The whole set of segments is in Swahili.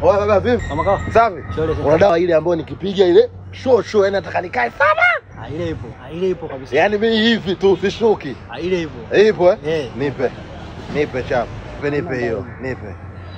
Oya baba vipi? Kama kawa. Safi. Shole, shole. Una dawa ile ambayo nikipiga ile show show yani nataka nikae sana. Ah, ile ipo. Ah, ile ipo kabisa. Yaani mimi hivi tu usishuki. Ah, ile ipo. Ipo eh? Eh. Nipe. Nipe chapa. Nipe nipe hiyo. Nipe.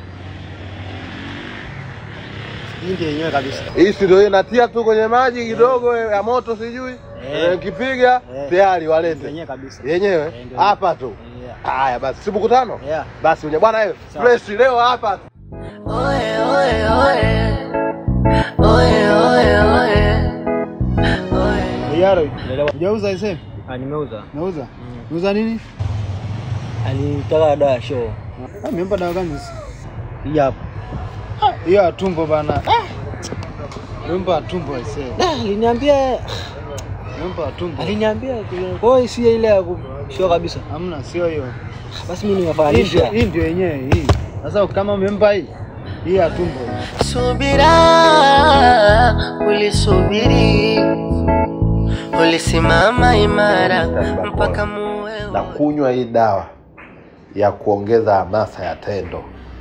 Hii ndio yenyewe kabisa. Hii si ndio inatia tu kwenye maji kidogo ya moto sijui. Eh. Nikipiga Eh. tayari Ndio walete. yenyewe kabisa. Yenyewe Eh, ndio. hapa tu. Yeah. Haya basi, si mkutano? Yeah. Basi unye bwana wewe. Sawa. Fresh leo hapa. Oye, oye, oye. Oye, oye, oye. Oye. Yaro, Unaelewa? hujauza ise? Ah, nimeuza. Nauza? Nauza nini? Alitaka dawa ya show. Ah, Umempa dawa gani sasa? Hii hapa. Ah, Hiyo ya tumbo bana. Ah! Umempa ya tumbo ise. Ah, aliniambia Umempa ya tumbo. aliniambia kwa hiyo si ile ya ku- show kabisa. Hamna, sio hiyo. Basi mimi Hii nimefananisha. ndio- Hii ndio yenyewe hii. Sasa kama umempa hii, hii ya tumbo. Subira, ulisubiri, ulisimama imara mpaka muwe na wote. kunywa hii dawa ya kuongeza hamasa ya tendo.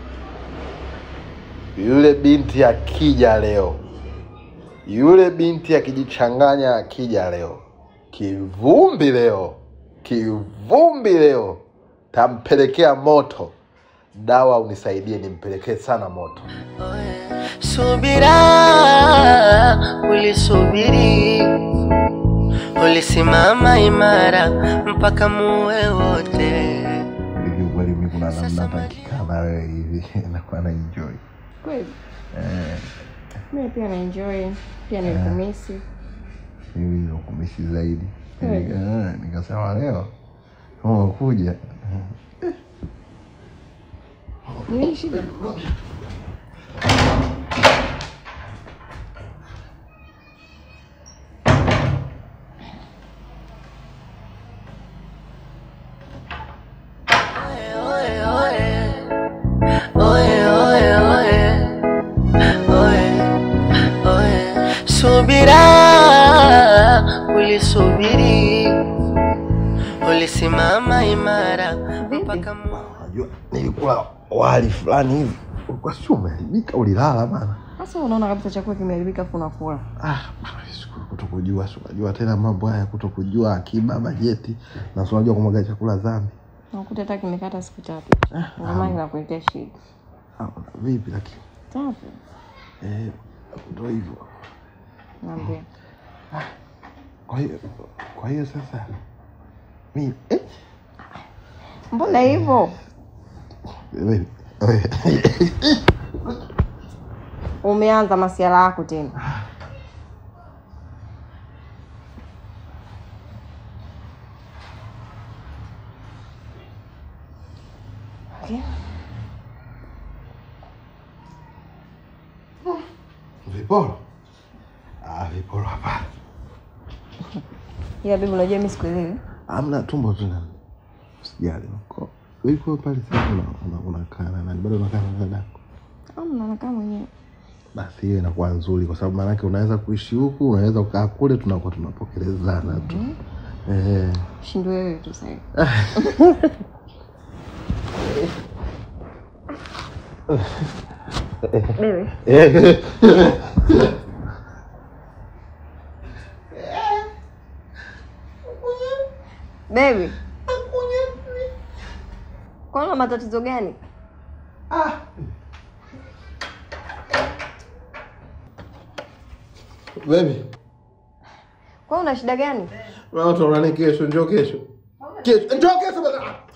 Yule binti akija leo, yule binti akijichanganya akija leo, kivumbi leo, kivumbi leo, tampelekea moto. Dawa unisaidie nimpelekee sana moto. Subira, ulisubiri, ulisimama imara mpaka muwe wote. Hivi kweli mimi kuna namna hata nikikaa na wewe hivi nakuwa na enjoy. Kweli Eh, mimi pia na enjoy, pia nilikumisi. mimi nakumisi zaidi. Kweli. Nika- eh, Nikasema leo umekuja Nini shida? Oye, oye, oye, oye, oye, oye. Subira, ulisubiri, ulisimama imara mpaka mu Unajua nilikula wali fulani hivi ulikuwa sio umeharibika, ulilala bana. Sasa unaona kabisa chakula kimeharibika afu unakula. Ah, siku- kutokujua, si unajua tena mambo haya, kutokujua akiba, bajeti na si unajua kumwaga chakula dhambi. Unakuta hata kimekata siku tatu. Ndio maana inakuletea shida. Ah, vipi lakini Tatu. eh, ndio hivyo. Naambia. Kwa hiyo kwa hiyo sasa mimi eh, Mbona hivyo? wewe- wewe- Umeanza masiala yako tena. Okay. viporo ah, viporo hapana, Ila bibi unajua mimi sikuelewi. amna tumbo tu na sijali uko wewe pale sasa una- una- unakaa na nani bado unakaa na dadako Amna nakaa mwenyewe. basi hiyo inakuwa nzuri kwa sababu maanake unaweza kuishi huku unaweza ukaa kule tunakuwa tunapokelezana tu eh, Shindwe wewe tu sasa. Bebe. Baby. Kwa una matatizo gani? Baby, Kwa una shida gani? watu wanani kesho, njoo kesho. Kesho, njoo kesho bana.